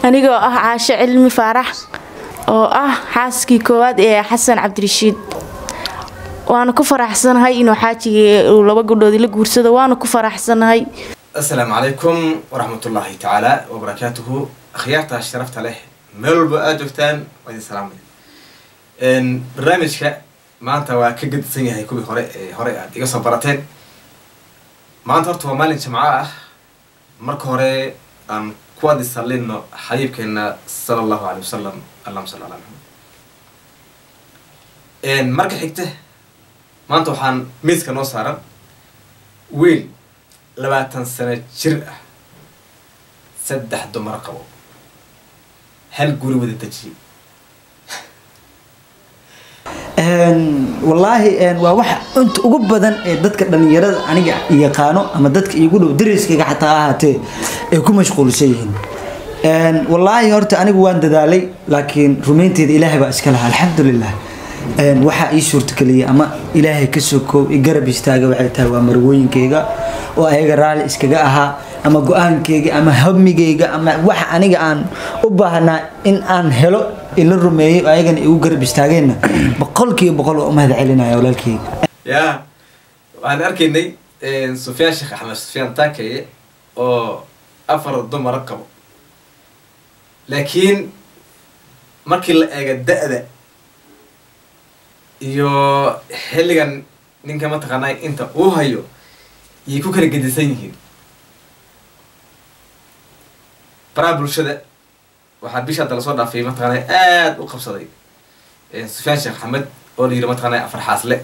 anigoo ah caasho cilmi faarax oo ah xaaskii koowaad ee xasan cabdirashiid waana ku faraxsanahay inuu xaajigii uu laba gabdhood la guursado waana ku faraxsanahay asalaamu calaykum waraxmatullaahi tacaala wabarakaatuhu akhyaarta sharafta leh meel walba aada joogtaan waa idin salaamaya barnaamijka maanta waa ka gadisan yahay kuwii hore ee hore aad iga soo barateen maanta horta waa maalin jimco ah marka hore aan ku wadi sallino xabiibkeena sala allahu alay wasalam allahuma salli ala maxamed marka xigta maanta waxaan miiska noo saaran wiil labaatan sano jir ah saddex dumar qabo hal guri wada dejiyay wallaahi waa waxa inta ugu badan ee dadka dhalinyarada aniga yaqaano ama dadka iigu dhow dariskayga xataa ahaatee ay ku mashquulsan yihiin wallaahi horta anigu waan dadaalay laakiin rumaynteeda ilaahay baa iska lahaa alxamdulilah waxaa ii suurtageliyay ama ilaahay ka soo koob i garab istaaga waxay tahay waa marwooyinkayga oo ayaga raalli iskaga ahaa ama go-aankayga ama hamigayga ama waxa aniga aan u baahnaa in aan helo ila rumeeyay oo ayagana igu garab istaageenna boqolkiiba boqol waa u mahad celinaya walaalkayga ya waxaan arkaynay sufyaan sheekh axmed sufyaan taakeye oo afar dumara qabo laakiin markii la eega da-da iyo xilligan ninka mataqaanaa inta uu hayo yay ku kala gedisan yihiin baraha bulshada waxaa bisha hadda lasoo dhaafay mataqaanaa aada u qabsaday sufyaan sheekh axmed oo la yidhi mataqaanaa afar xaasle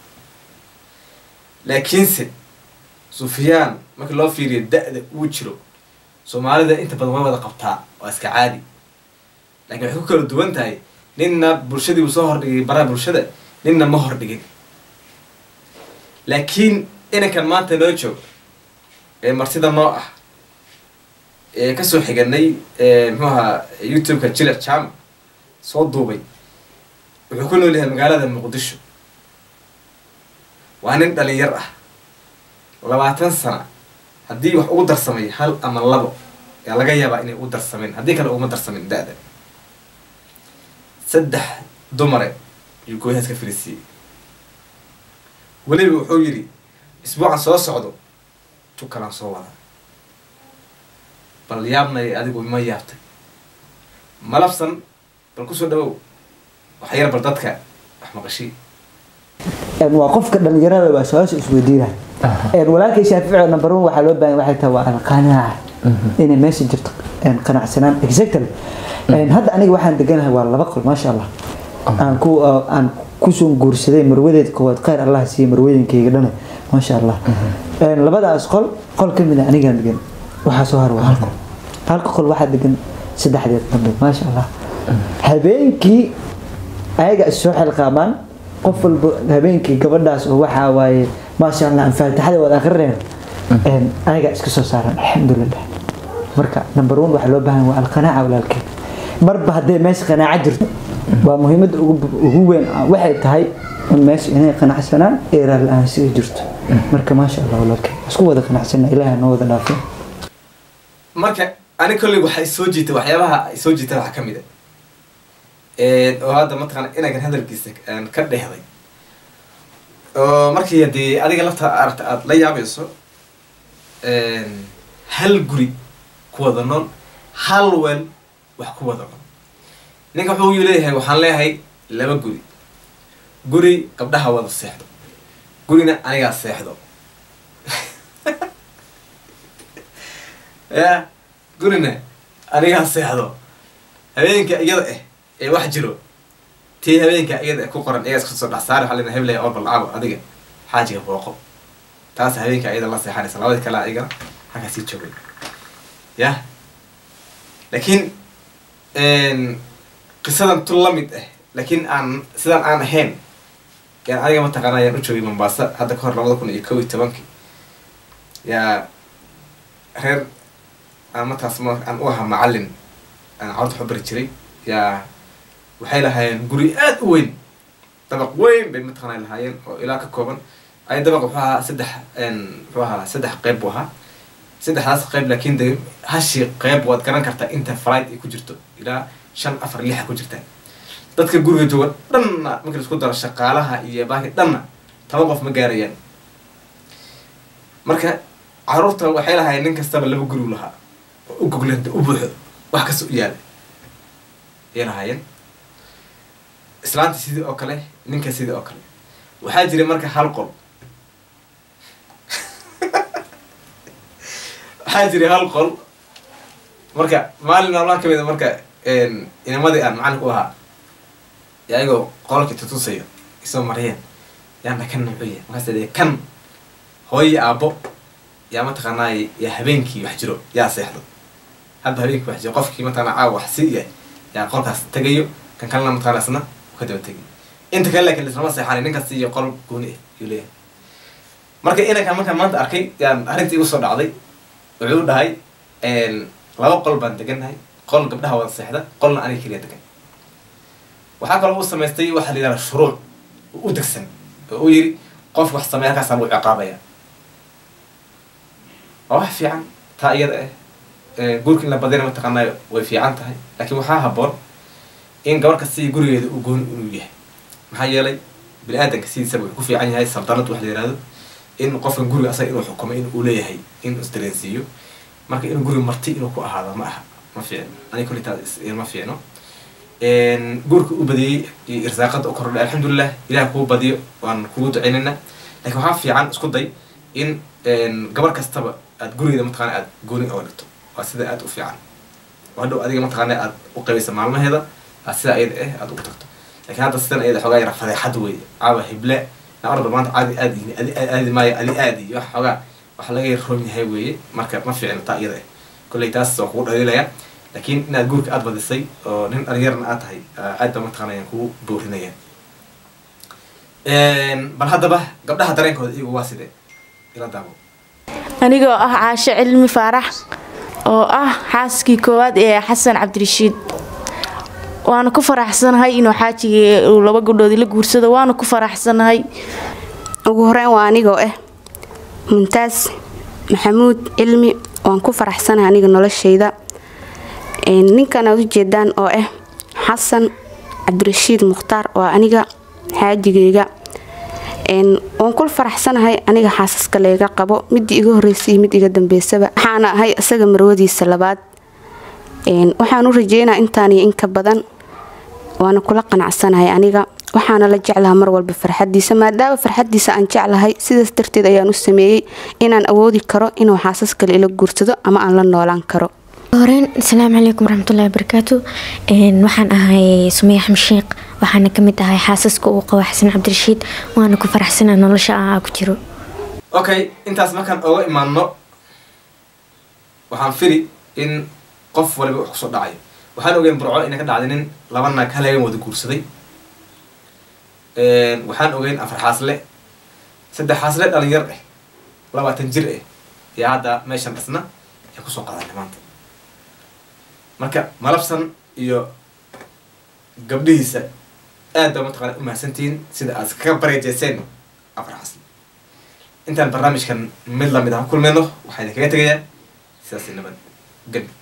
laakiinse sufyaan markii loo fiiriyo da-da uu jiro soomaalida inta badan way wada qabtaa waa iska caadi lakiin waxay ku kala duwan tahay ninna bulshadii uu soo hordhigay baraha bulshada ninna ma hordhigin laakiin inankan maanta noo joog ee martida noo ah ee kasoo xiganay muxuu ahaa youtube-ka jilic jam soo duubay wuxuu ku nool yahay magaalada muqdisho waa nin dhalinyar ah labaatan sana haddii wax ugu darsamay hal ama labo yaa laga yaabaa inay ugu darsameen haddii kale uguma darsamin da-da saddex dumare ayuu gooyahaas ka fariisiiyey weliba wuxuu yidhi isbuucan soo socdo tukalaan soo wada bal yaabnay adigu ma yaabtay malabsan bal kusoo dhawow wax yar bal dadka wax maqashii waa qofka dhalinyarada waa su-aasha isweydiina walaalkay shaafici number one waxaa loo baahan waxay tahay waa alqanaaca inay meesha jirto qanacsanaan exactly hadda aniga waxaan deganahay waa laba qol maasha allah aan ku aan kusoo guursaday marwadeed koowaad khayr allah siiye marwadenkayga dhana maasha allah labadaas qol qol ka mid a anigaan degan waxaa soo har waa hal qol halka qol waxaa degan saddexdeed dambe maasha allah habeenkii ayaga is soo xilqaamaan qof walba habeenkii gabadhaas oo waxaa waaye maasha allah aan faatixada wada akrineen ayaga iska soo saaran alxamdulilah marka number one waxaa loo baahan waa alqanaaca walaalkay marba haddee meesha qanaaco jirto waa muhiimadda ugu weyn waxay tahay in meesha inay qanacsanaan ee raali-aansiga jirto marka maasha allah walaalkay isku wada qanacsana ilaaha noo wada dhaafay marka ani kolley waxay soo jiitay waxyaabaha ay soo jiitaan waxaa ka mid a oo hadda mataqaana inagan hadalkiisa ka dhehday oo markii haddii adiga lafta aragta aada la yaabayso hal guri ku wada nool hal weel wax ku wada nool ninka wuxuu leeyahay waxaan leeyahay laba guri guri gabdhaha wada seexdo gurina anigaa seexdo ya gurina anigaa seexdo habeenka iyada ah ee wax jiro tii habeenka iyada ku qoran iyaga iska soo dhex saari waxaa lena heblaya oo balcaawo adiga xaajiga booqo taas habeenka iyada la seexanaysa labadii kale ayagana halkaa sii joogay ya laakiin qisadan tu la mid ah laakiin aan sidaan aan ahayn yaan adiga mataqaana ayaan u joogay mombasa hadda ka hor labada kun iyo kow iyo tobankii yaa reer aan markaas ma aan u ahaa macallin aan carurta waxu bari jiray yaa waxay lahaayeen guri aada u weyn dabaq weyn bay mataqaana lahaayeen oo ilaa ka kooban ay dabaq wuxuu ahaa saddex muxuu ahaa saddex qeyb buu ahaa saddexdaas qayb laakiin de hashii qayb waad garan kartaa inta flight ay ku jirto ilaa shan afar lixa ku jirtaa dadka guriga jooga dhanna markii la isku daro shaqaalaha iyo baaki dhanna toban qof ma gaarayaan marka caruurta waxay lahaayeen nin kastaba laba gurigu lahaa oo u goglanta u buuxo wax kasta u yaala ayay lahaayeen islaanta sidii oo kale ninka sidii oo kale waxaa jiray marka hal qol waxaa jiray hal qol marka maalin maalmaha kamid a marka inamadii aan macalin u ahaa yaa ayagoo qolkii tutusayo isoo mariyeen yaana kan nuucuya markaas de kan hooyo aabbo yaa mataqaanaa yaa habeenkii wax jiro yaa seexdo hadda habeenkii wax jiro qofkii mataqana caawa wax si yahay yaa qolkaas tegayo kan kalena mataqana isna u ka daba tegay inta kale laakiin islama seexanay ninkaas iyo qol gooni ah yuu leeyahay marka inankan markaan maanta arkay yaan arrintii igu soo dhacday wuxuu dhahay laba qol baan degannahay qol gabdhaha wada seexda qolna aniga keliya degan waxaa kaloo u samaystay waxaa la yidhahda shuruuc u degsan oo u yiri qof wax sameeya halkaasaa lagu ciqaabaya waa wax fiican taa iyada ah guurka in la badina mataqaanaa way fiican tahay laakiin waxaa habboon in gabar kasta iyo gurigeeda uu gooni inuu yahay maxaa yeelay bini aadanka sidiisaba wuxuu ku fiican yahay saldanad wax la yihahdo in qofkan guriga asaga inuu xukumo in uu leeyahay in isdareensiiyo marka inuu guriga marti inuu ku ahaado ma aha ma fiicno aniga kulli taas ma fiicno guurka u badiyey iyo irsaaqada u kordhay alxamdulilah ilaah kuu badiyo waan kugu ducaynayna lakin waxaa fiican isku day in gabar kastaba aad gurigeeda mataqana aad gooni oga dhigto waa sida aad u fiican oo hadhow adiga mataqaana aad u qabaysa maalmaheeda aad sidaa iyada ah aad ugu tagto lakin hadda sidan iyada xoogaa yara fadeexad wey caawa hible orda maanta caadi aadi adi aadi maayo adi aadi wax xoogaa wax laga roon yahay weeye marka ma fiicno taa iyada ah kolley taas waa kugu dhaliilaya laakiin inaad guurka aada badisay oo nin dhalinyarna aad tahay aad ba mataqana ayaan kugu boorinaya bal haddaba gabdhaha dareenkooda iyagu waa sidee ila daabo anigoo ah caasho cilmi faarax oo ah xaaskii koowaad ee xasan cabdirashiid waana ku faraxsanahay inuu xaajigii uu laba gabdhoodii la guursado waana ku faraxsanahay ugu horeyn waa anigoo ah muntaas maxamuud cilmi waan ku faraxsanahay aniga noloshayda ninkan aad ujeedaan oo ah xasan cabdirashiid mukhtaar waa aniga xaajigeyga waan kul faraxsanahay aniga xaasaska layga qabo midii iga horeysay iyo mid iga dambeysaba waxaana ahay isaga marwadiisa labaad waxaan u rajeynaa intaan iyo inka badan waana kula qanacsanahay aniga waxaana la jeclaha mar walba farxadiisa maadaama farxadiisa aan jeclahay sidaas darteed ayaan u sameeyey inaan awoodi karo inuu xaasas kale ila guursado ama aan la noolaan karo horeyn asalaamu calaykum waraxmatullahi wabarakaatu waxaan ahay sumey axmed sheekh waxaana kamid ahay xaasaska uu qabo xasan cabdirashiid waana ku faraxsana nolosha aa ku jiro okay intaas markaan oga imaano waxaan fili in qof waliba wax kusoo dhacayo waxaan ogeyn burco inay ka dhacday nin laba naag hal habeen wada guursaday waxaan ogeyn afar xaasle saddex xaasle dhalinyar ah labaatan jir ah yaa hadda meeshan dhisna yaa kusoo qadanay maanta marka malabsan iyo gabdhihiisa aad baa mataqana u mahadsantihiin sida aad kaga bareejeyseen afar xasle intaan barnaamijkan mid lamid ah ku kulmeyno waxaa idin kaga tegayaa sidaas nabad ged